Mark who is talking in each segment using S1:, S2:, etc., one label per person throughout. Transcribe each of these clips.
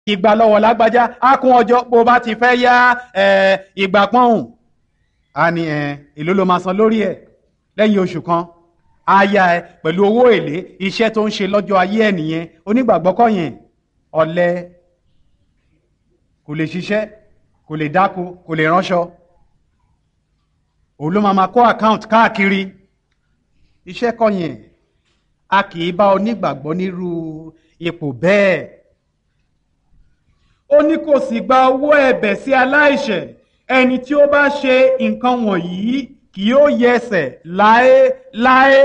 S1: ìgbà lọ́wọ́ lágbájá á kún ọjọ́ bó bá ti fẹ́ yá ìgbà pọ́hùn á ní èló ló máa san lórí ẹ̀ lẹ́yìn oṣù kan á yá ẹ pẹ̀lú owó èlé iṣẹ́ tó ń ṣe lọ́jọ́ ayé ẹ̀ nìyẹn onígbàgbọ́ kọ́ yẹn ọ̀lẹ kò lè ṣiṣẹ́ kò lè dáko kò lè ránṣọ òun ló máa ma kó àkáǹtì káàkiri iṣẹ́ kọ́ yẹn a kì í bá onígbàgbọ́ nírú ipò bẹ́ẹ̀ ó ní kò sì gba owó ẹ̀bẹ̀ sí aláìṣẹ̀ ẹni tí ó bá ṣe nǹkan wọ̀nyí kì yóò yẹsẹ̀ láéláé.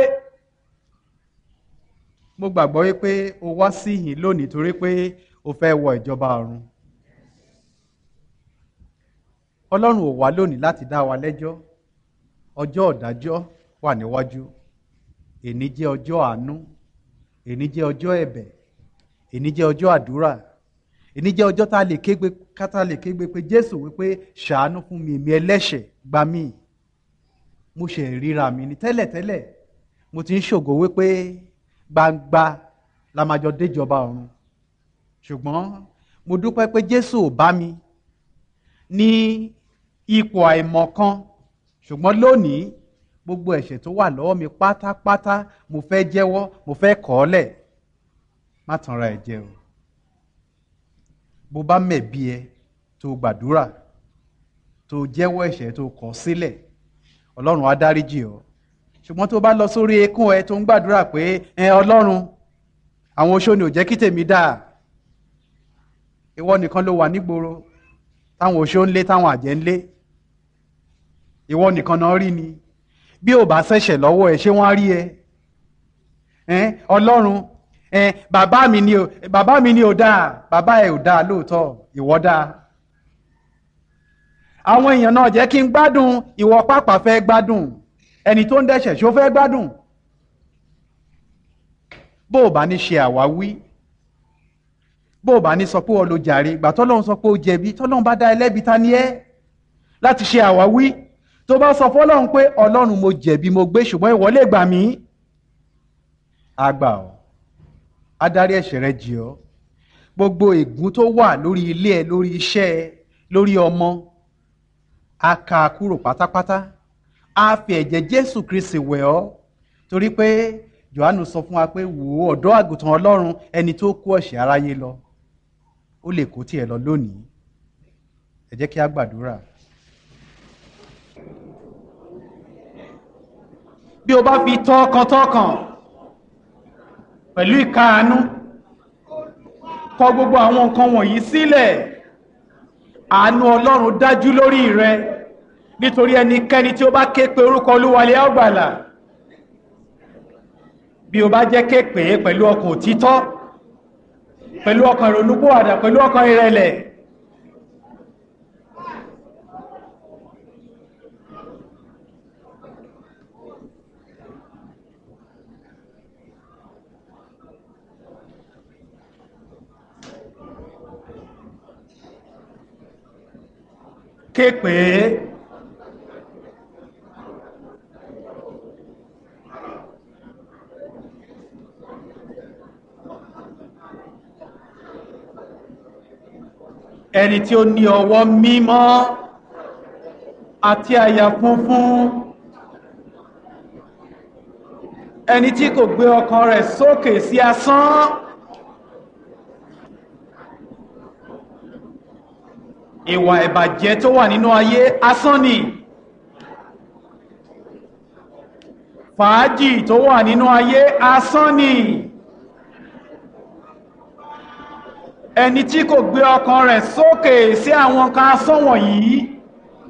S1: mo gbàgbọ́ wípé o wá síhìn lónìí torí pé o fẹ́ wọ ìjọba ọ̀run. ọlọ́run ò wá lónìí láti dá wa lẹ́jọ́ ọjọ́ ọ̀dájọ́ wà níwájú èní jẹ́ ọjọ́ àánú èní jẹ́ ọjọ́ ẹ̀bẹ̀ èní jẹ́ ọjọ́ àdúrà èní jẹ́ ọjọ́ tá a lè kégbe kátà lè kégbe pé jésù wípé ṣàánú fún mi èmi ẹlẹ́ṣẹ̀ gbà mí mo ṣe ríra mi ní tẹ́lẹ̀tẹ́lẹ̀ mo ti ń ṣògo wípé gbangba la máa jọ déjọba ọ̀run ṣùgbọ́n mo dúpẹ́ pé jésù ò bá mi ní ipò àìmọ̀kan ṣùgbọ́n lónìí gbogbo ẹ̀ṣẹ̀ tó wà lọ́wọ́ mi pátápátá mo fẹ́ jẹ́wọ́ mo fẹ́ kọ̀ ọ́ lẹ̀ má tanra ẹ̀ jẹ o bó bá mẹ̀bi ẹ tó gbàdúrà tó jẹ́wọ́ ẹ̀ṣẹ̀ tó kọ̀ sílẹ̀ ọlọ́run á dáríjì ọ́ ṣùgbọ́n tó bá lọ sórí eékún ẹ tó ń gbàdúrà pé ẹ ọlọ́run àwọn oṣó ni ò jẹ́ kí tèmi dáa ìwọ nìkan ló wà nígboro táwọn oṣó ń lé táwọn àjẹ́ ń lé ìwọ nìkan náà rí ni bí ò bá ṣẹ̀ṣẹ̀ lọ́wọ́ ẹ ṣé wọ́n á rí ẹ ọlọ́run bàbá mi ni ò bàbá mi ni ò dáa bàbá ẹ ò dáa lóòótọ́ ìwọ dáa àwọn èèyàn náà jẹ́ kí n gbádùn ìwọ pàpà fẹ́ gbádùn ẹni tó ń dẹ́ṣẹ̀ ṣó fẹ́ gbádùn bó o bá ní ṣe àwáwí bó o bá ní sọ pé o lo jàre ìgbà tọ́lọ́run sọ pé o jẹ̀bi tọ́lọ́run bá dá ẹlẹ́bi ta ni ẹ́ láti ṣe àwáwí tó bá sọ fọ́lọ́run pé ọlọ́run mo jẹ̀bi mo gbé ṣùgbọ́n ìwọ lè gbà mí àgbà ọ́ adarí ẹ̀ṣẹ̀ rẹ jì ọ́ gbogbo ègún tó wà lórí ilé ẹ lórí iṣẹ́ ẹ lórí ọmọ a kà á kúrò pátápátá a fi ẹ̀jẹ̀ jésù kristi wẹ̀ ọ́ torí pé johannu sọ fún wa pé wò ó ọ̀dọ́ àgùntàn ọlọ́run ẹni tó kó ẹ̀ṣẹ̀ aráyé lọ ó lè kó tiẹ̀ lọ lónìí ẹ jẹ́ kí a gbàdúrà. bí o bá fi tọkàntọkàn pẹ̀lú ìkáàánú kọ gbogbo àwọn nǹkan wọ̀nyí sílẹ̀ àánú ọlọ́run dájú lórí rẹ nítorí ẹnikẹ́ni tí ó bá ké pe orúkọ olúwalé ọgbàlà bí o bá jẹ́ ké pè é pẹ̀lú ọkàn òtítọ́ pẹ̀lú ọkàn ìrònúpòwàdà pẹ̀lú ọkàn ìrẹ̀lẹ̀ ké pè é ẹni tí ó ní ọwọ́ mímọ́ àti àyà funfun ẹni tí kò gbé ọkàn rẹ̀ sókè sí asán ìwà ìbàjẹ́ tó wà nínú ayé asán ni fàájì tó wà nínú ayé asán ni ẹni tí kò gbé ọkàn rẹ̀ sókè sí àwọn kan asán wọ̀nyí